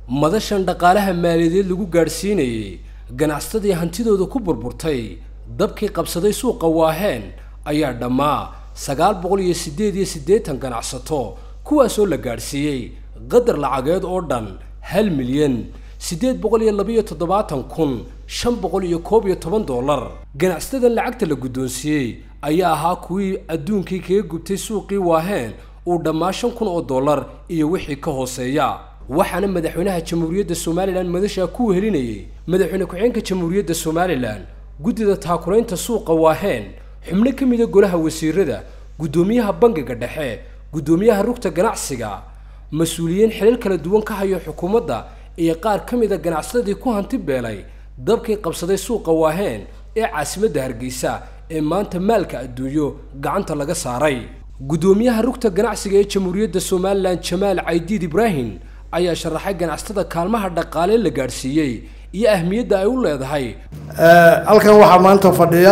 madashan dhaqaalaha maaliyadeed lagu gaadhsiinayay ganacsatadii hantidooda ku burburtay dabkii qabsaday suuqa waaheen ayaa dhammaa sagaal boqol iyo siddeed iyo siddeetan ganacsato kuwaasoo la gaadhsiiyey qadar lacageed oo dhan hal milyan siddeed boqol iyo labiyo toddobaatan kun shan boqol iyo koob iyo toban dollar ganacsatadan lacagta la guddoonsiiyey ayaa ahaa kuwii adduunkii kaga gubtay suuqii waaheen uu dhammaa shan kun oo dollar iyo wixii ka hooseeya waxaana madaxweynaha jamhuuriyadda somalilan madashaa ku wehelinayay madaxweyne ku-xigeenka jamhuuriyadda somalilan guddida taakuraynta suuqa waaheen xubno ka mida golaha wasiirada guddoomiyaha bangiga dhexe guddoomiyaha rugta ganacsiga mas-uuliyiin xilal kala duwan ka hayo xukuumadda iyo qaar ka mida ganacsatadii ku hanti beelay dabkii qabsaday suuqa waaheen ee caasimadda hargeysa ee maanta maalka adduunyo gacanta laga saaray guddoomiyaha rugta ganacsiga ee jamhuuriyadda somalilan jamaal caydiid ibraahim ayaa sharaxay ganacsatada kaalmaha dhaqaale la gaadhsiiyey iyo ahmiyadda ay u leedahay halkan waxaa maanta fadhiya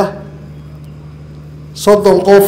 soddon qof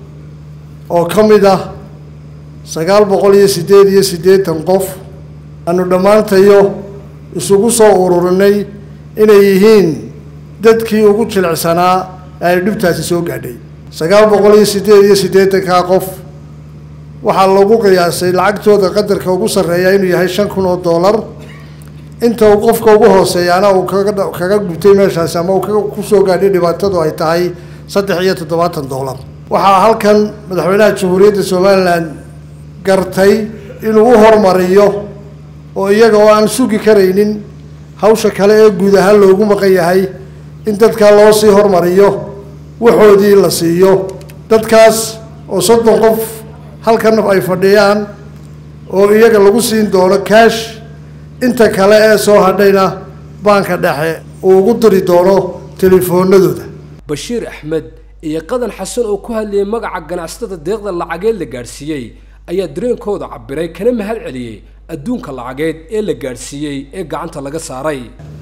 oo ka mid ah sagaal boqol iyo siddeed iyo siddeetan qof aanu dhammaantayo isugu soo ururinay inay yihiin dadkii ugu jilicsanaa ee ay dhibtaasi soo gaadhay sagaal boqol iyo siddeed iyo siddeetankaa qof waxaa lagu qiyaasay lacagtooda qadarka ugu sarreeya inuu yahay shan kun oo dollar inta uu qofka ugu hooseeyaana uu kaga kaga gubtay meeshaasi ama uu kaga kusoo gaadhay dhibaatadu ay tahay saddex iyo toddobaatan dollar waxaa halkan madaxweynaha jamhuuriyadda somalilan gartay inuu u hormariyo oo iyaga oo aan sugi karaynin hawsha kale ee guud ahaan loogu maqan yahay in dadkaa loo sii hormariyo waxoodii la siiyo dadkaas oo soddon qof halkan ay fadhiyaan oo iyaga lagu siin doono kaash inta kale ee soo hadhayna baanka dhexe uu ugu diri doono telefoonadooda bashiir axmed iyo qadan xasan oo ku hadlayay magaca ganacsatada deeqda lacageed la gaadhsiiyey ayaa dareenkooda cabiray kana mahad celiyey adduunka lacageed ee la gaadhsiiyey ee gacanta laga saaray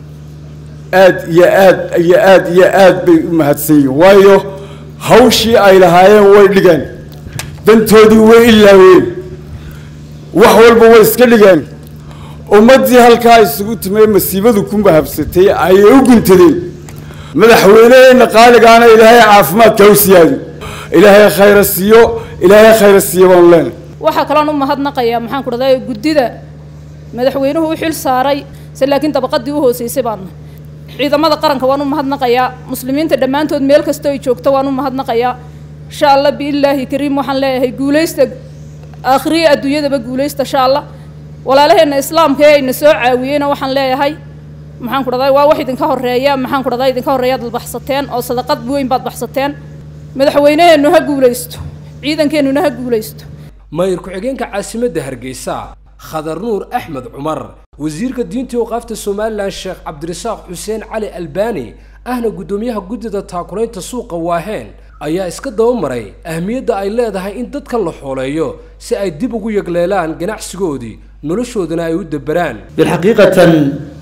aad iyo aad iyo aad iyo aad bay u mahadsan yihin waayo hawshii ay lahaayeen way dhigeen dantoodii way ilaaween wax walba way iska dhigeen ummaddii halkaa isugu timay masiibadu ku mahabsatay ayay u guntadeen madaxweyneheenna qaaligaana ilaahay caafimaadka u siyaadi ilaahay khayra siiyo ilaahay khayra siiyo baanu leenahay waxaa kaloon u mahadnaqayaa maxaan ku dhahday guddida madaxweynuhu u xil saaray se laakiin dabaqadii u hooseysay baadna ciidamada qaranka waan u mahadnaqayaa muslimiinta dhammaantood meel kasta ay joogto waan u mahadnaqayaa insha allah biillaahi kariim waxaan leeyahay guulaysta aakhiriya adduunyadaba guulaysta insha allah walaalaheenna islaamka ee ayna soo caawiyeyna waxaan leeyahay maxaan ku dhahday waa wax idinka horeeya maxaan ku dhahday idinka horeeyaad baxsateen oo sadaqad weyn baad baxsateen madaxweyneheennu ha guulaysto ciidankeennuna ha guulaysto mayir ku-xigeenka caasimadda hargeysa khadar nuur axmed cumar wasiirka diinta waqaafta somalilan sheekh cabdirasaaq xuseen cali albani ahna guddoomiyaha guddida taakuraynta suuqa waaheen ayaa iska dabamaray ahmiyadda ay leedahay in dadkan la xooleeyo si ay dib ugu yagleelaan ganacsigoodii noloshoodana ay u daberaan bilxaqiiqatan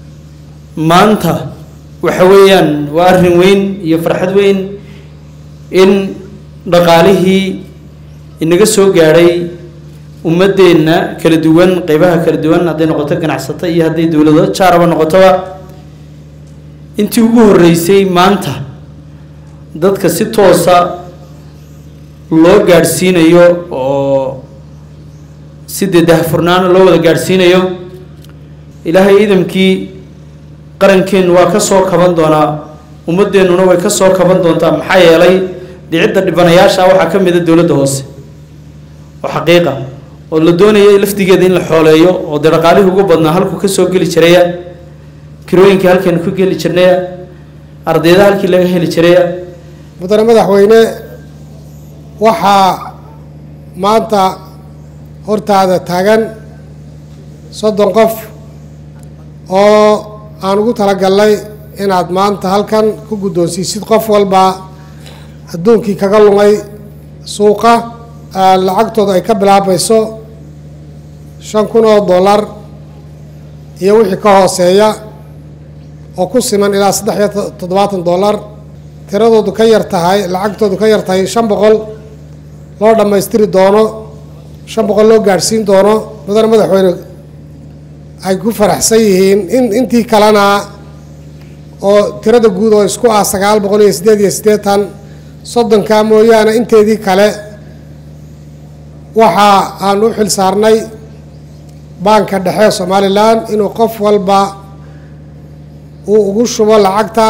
maanta waxa weeyaan waa arrin weyn iyo farxad weyn in dhaqaalihii inaga soo gaadhay ummadeenna kala duwan qeybaha kala duwan hadday noqoto ganacsato iyo hadday dowlado jaaraba noqotoba intii ugu horreysay maanta dadka si toosa loo gaadhsiinayo oo si dee dahfurnaana loo wada gaadhsiinayo ilaahay idamkii qarankeennu waa ka soo kaban doonaa ummadeennuna way ka soo kaban doontaa maxaa yeelay dhicidda dhibanayaasha waxaa ka mid a dowladda hoose oo xaqiiqa oo la doonaya lafdigeeda in la xooleeyo oo dee dhaqaalihii ugu badnaa halkuu ka soo geli jiraya kirooyinkii halkeenu ku geli jirnaya ardayda halkii laga heli jiraya mudane madaxweyne waxaa maanta hortaada taagan soddon qof oo aan ugu talagalnay inaad maanta halkan ku guddoonsiisid qof walba adduunkii kaga lumay suuqa lacagtooda ay ka bilaabayso shan kun oo dollar iyo wixii ka hooseeya oo ku siman ilaa saddex iyo toddobaatan dollar tiradoodu ka yar tahay lacagtoodu ka yar tahay shan boqol loo dhammaystiri doono shan boqol loo gaadhsiin doono mudane madaxweyne ay ku faraxsan yihiin in intii kalena oo tirada guud oo isku ah sagaal boqol iyo siddeed iyo siddeetan soddonka mooyaane inteedii kale waxa aan u xil saarnay baanka dhexe somalilan inuu qof walba uu ugu shubo lacagta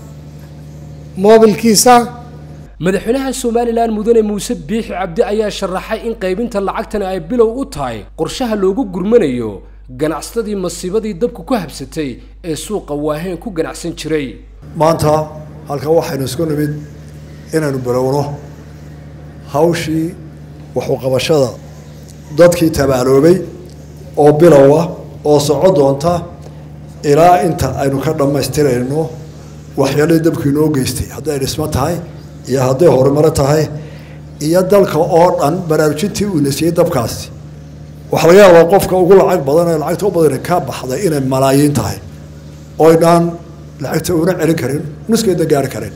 moobilkiisa madaxweynaha somalilan mudane muuse biixi cabdi ayaa sharaxay in qaybinta lacagtani ay bilow u tahay qorshaha loogu gurmanayo ganacsatadii masiibadii dabku ku habsatay ee suuqa waaheen ku ganacsan jiray maanta halkan waxaynu isku nimid inaynu bilowno hawshii waxuqabashada dadkii tabaaloobay oo bilowa oo soco doonta ilaa inta aynu ka dhammaystirayno waxyaaladii dabku inoo geystay hadday dhismo tahay iyo hadday horumaro tahay iyo dalka oo dhan baraarujintii uu nasiyey dabkaasi waxaa laga yaabaa qofka ugu lacag badan ee lacagta u badan ka baxday inay malaayiin tahay oynaan lacagta una celin karin nuskeedna gaari karin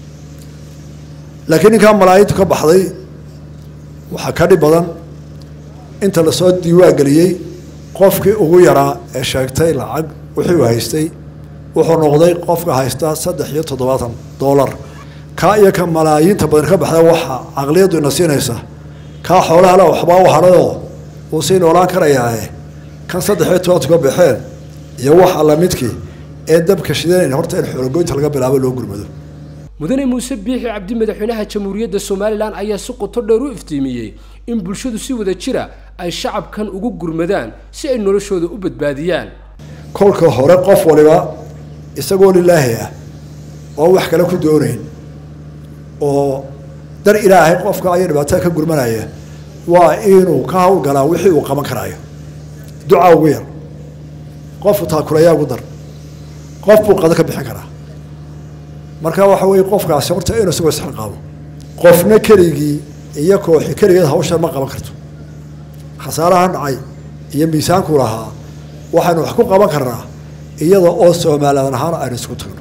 laakiin ninkaa malaayiintu ka baxday waxaa ka dhib badan inta lasoo diiwaan geliyey qofkii ugu yaraa ee sheegtay lacag wixii uu haystay wuxuu noqday qofka haysta saddex iyo toddobaatan doolar kaa iyo ka malaayiinta badan ka baxda waxaa caqliyaddu ina siinaysa kaa xoolaha le waxbaa u hadhayoo wuu sii noolaan karayaae kan saddex iyo tobantu ka baxeen iyo wax alla midkii ee dabka shidanayn horta in xoologoynta laga bilaabo loo gurmado mudane muuse biixi cabdi madaxweynaha jamhuuriyadda somalilan ayaa si qoto dheer u iftiimiyey in bulshadu si wada jira ay shacabkan ugu gurmadaan si ay noloshooda u badbaadiyaan kolka hore qof waliba isagoo lilaahi ah oo wax kale ku doonayn oo dar ilaahay qofka aya dhibaatada ka gurmanaya waa inuu ka hawlgalaa wixii uu qaban karaayo ducaa ugu yar qofku taakulayaa ugu dar qof buu qado ka bixin karaa marka waxa weeye qofkaasi horta inuu isagoo isxilqaabo qofna keligii iyo kooxi keligeed hawshan ma qaban karto khasaaraha dhacay iyo miisaanku lahaa waxaynu wax ku qaban karnaa iyada oo soomaaliyaan ahaan aynu isku tagno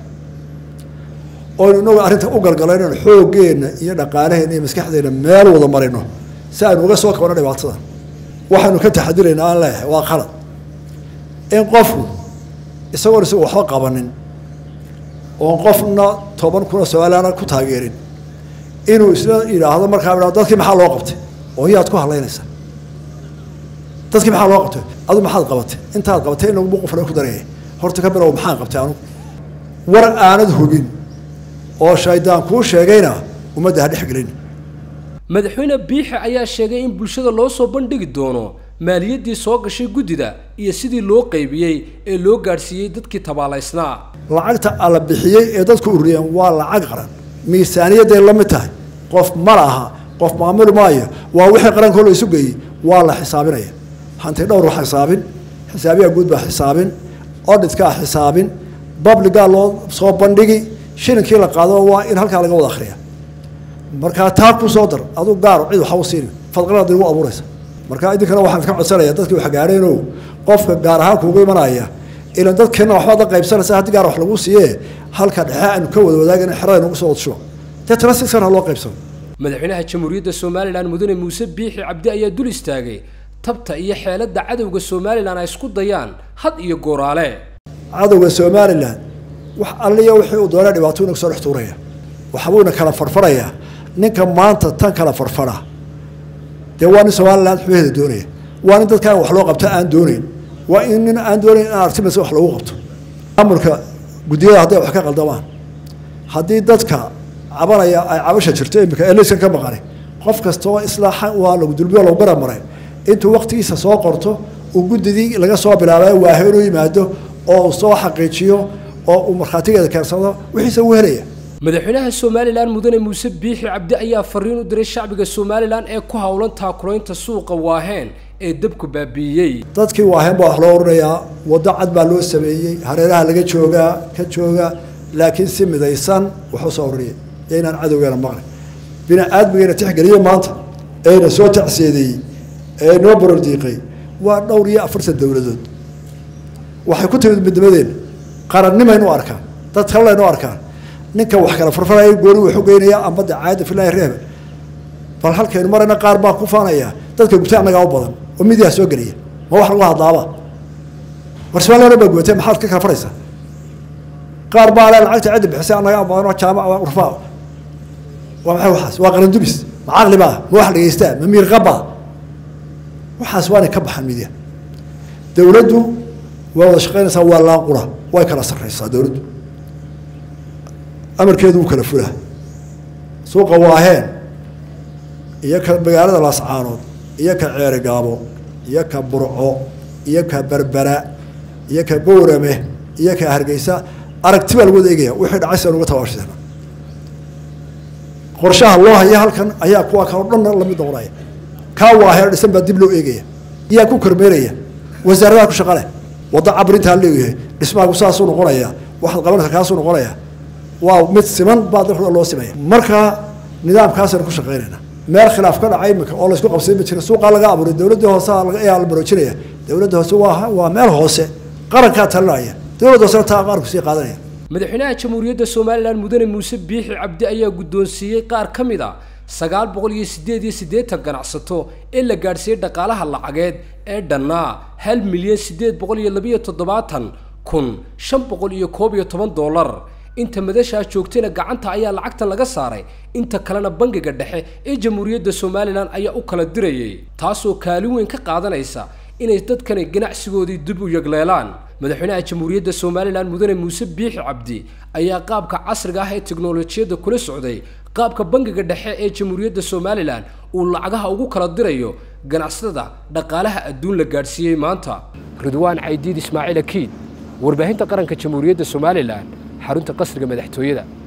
oynu inagu arrinta u galgalo inaynu xooggeenna iyo dhaqaalaheenna iyo maskaxdeenna meel wada marino si aynu uga soo kabano dhibaatada waxaynu ka taxadiraynaa aan leeyahay waa qalad in qofku isagoon isagu waxba qabanin oon qofna toban kuna soomaaliyana ku taageerin inuu isla yidhaahdo markaa idhahdo dadkii maxaa loo qabtay oo yaad ku hadlaynaysaa dadkii maxaa loo qabtay adu maxaad qabatay intaad qabatay in lagubu qofna ku daraya horta ka bilow maxaan qabtay anugu war aanad hubin oo shaydaan kuu sheegayna ummadda ha dhex gelin madaxweyne biixi ayaa sheegay in bulshada loo soo bandhigi doono maaliyaddii soo gashay guddida iyo sidii loo qaybiyey ee loo gaadhsiiyey dadkii tabaalaysnaa lacagta alla bixiyey ee dadku ururiyeen waa lacag qaran miisaaniyadday la mid tahay qof ma laha qof maamuli maayo waa wixii qarankoo la isu geeyey waa la xisaabinaya hanti dhowr waa xisaabin xisaabiyaa guud baa xisaabin odhitkaa xisaabin babligaa loo soo bandhigi shilinkii la qaado waa in halkaa laga wada akhriya markaa taa ku soo dar aduu gaaro cid waxa u siini fadqalada igu abuuraysa marka idinkana waxaan ka codsanaya dadkii wax gaadheeno qofka gaar ahaan kuugu imanaya ilan dadkeena waxbaad la qaybsanaysa haddii gaar wax lagu siiye halka dhexe aynu ka wada wadaagin xerada nagu soo wadshubo deetana si sana loo qaybsano madaxweynaha jamhuuriyadda somalilan mudane muuse biixi cabdi ayaa dul istaagay tabta iyo xeeladda cadowga somalilan ay isku dayaan had iyo gooraale cadowga somalilan wax alliya wixii uu doona dhibaato inagu soo dhex tuuraya waxbuuna kala farfarayaa ninka maanta tan kala farfara dee waa nin somalilan xubaheeda doonaya waa nin dadkaan wax loo qabta aan doonayn waa in nin aan doonayn in artimas wax loogu qabto maamulka guddiyada hadday wax ka qaldamaan haddii dadka cabanaya ay cabasha jirto imika eliskan ka maqani qof kastoo islaaxa waa lagu dulbiyo lagu garab maray intuu waktigiisa soo qorto uu guddidii laga soo bilaabay waahe inuu yimaado oo uu soo xaqiijiyo oo uu markhaatigeeda keensado wixiisa uu helaya madaxweynaha somalilan mudane muuse biixi cabdi ayaa fariin u diray shacbiga somalilan ee ku howlan taakulaynta suuqa waaheen ee dabku baabiiyey dadkii waaheen baa wax loo oranayaa waddo cad baa loo sameeyey hareeraha laga joogaa ka jooga laakiin si midaysan waxu soo oranaye iyo inaan cadowgeena maqlin bini aadmigeena tixgeliye maanta eena soo tacseedeeyey ee noo borordiiqay waa dhowr iyo afartan dowladood waxay ku timid midnimadeena qarannimaynu arkaan dad kallaynu arkaan ninka wax kala farfaraya gooni wuxu geynaya ambadda caada filaahi reeba bal halkaynu marayna qaar baa ku faanaya dadka gubta annagaa u badan oo midiyaa soo geliya ma wax lagu hadlaaba war somaliland baa gubatay maxaad ka kala faraysaa qaar baa le lacagta cidda bixisay anaga amaano jaamac waa urfaa waa maxay waxaas waa qalandubis ma caqli baa ma wax dhegeystaa ma miirqabaa waxaas waanay ka baxaan midiya dowladdu waa wada shaqaynaysaa waa laaqura way kala sarreysaa dowladdu amarkeedu wuu kala fulaa suuqa waaheen iyo ka magaalada laascaanood iyo ka ceerigaabo iyo ka burco iyo ka berbera iyo ka bowrame iyo ka hargeysa aragti baa lagu wada eegaya wixii dhacay si aan uga tabaashana qorshaha loo haya halkan ayaa kuwa kaloo dhanna lamid noqonaya kaa waaheen dhisan baa dib loo eegaya iyaa ku kormeeraya wasaaradaha ku shaqa leh wadda cabrintaa leeyahay dhismaagu saasuu noqonaya waxaad qabanaysa kaasuu noqonaya waa mid siman baa dalka loo simaya marka nidaamkaasaynu ku shaqaynayna meel khilaaf ka dhacay imika oo laysku qabsay ma jira suuqaa laga abuuray dowladda hoose ayaa la baroojinaya dowladda hoose waa waa meel hoose qarankaa talinaya dowladda hoosena taa qaarku sii qaadanaya madaxweynaha jamhuuriyadda somalilan mudane muuse biixi cabdi ayaa guddoonsiiyey qaar ka mid a sagaal boqol iyo siddeed iyo siddeetan ganacsato ee la gaadhsiiyey dhaqaalaha lacageed ee dhannaa hal milyan siddeed boqol iyo labiyo toddobaatan kun shan boqol iyo koob iyo toban dollar inta madashaa joogtayna gacanta ayaa lacagtan laga saaray inta kalena bangiga dhexe ee jamhuuriyadda somalilan ayaa u kala dirayay taasoo kaalin weyn ka qaadanaysa inay dadkani ganacsigoodii dib u yagleelaan madaxweynaha jamhuuriyadda somalilan mudane muuse biixi cabdi ayaa qaabka casriga ah ee teknolojiyadda kula socday qaabka bangiga dhexe ee jamhuuriyadda somalilan uu lacagaha ugu kala dirayo ganacsatada dhaqaalaha adduun la gaadhsiiyey maanta ridwaan caydiid ismaaciil akiid warbaahinta qaranka jamhuuriyadda somalilan xarunta qasriga madaxtooyada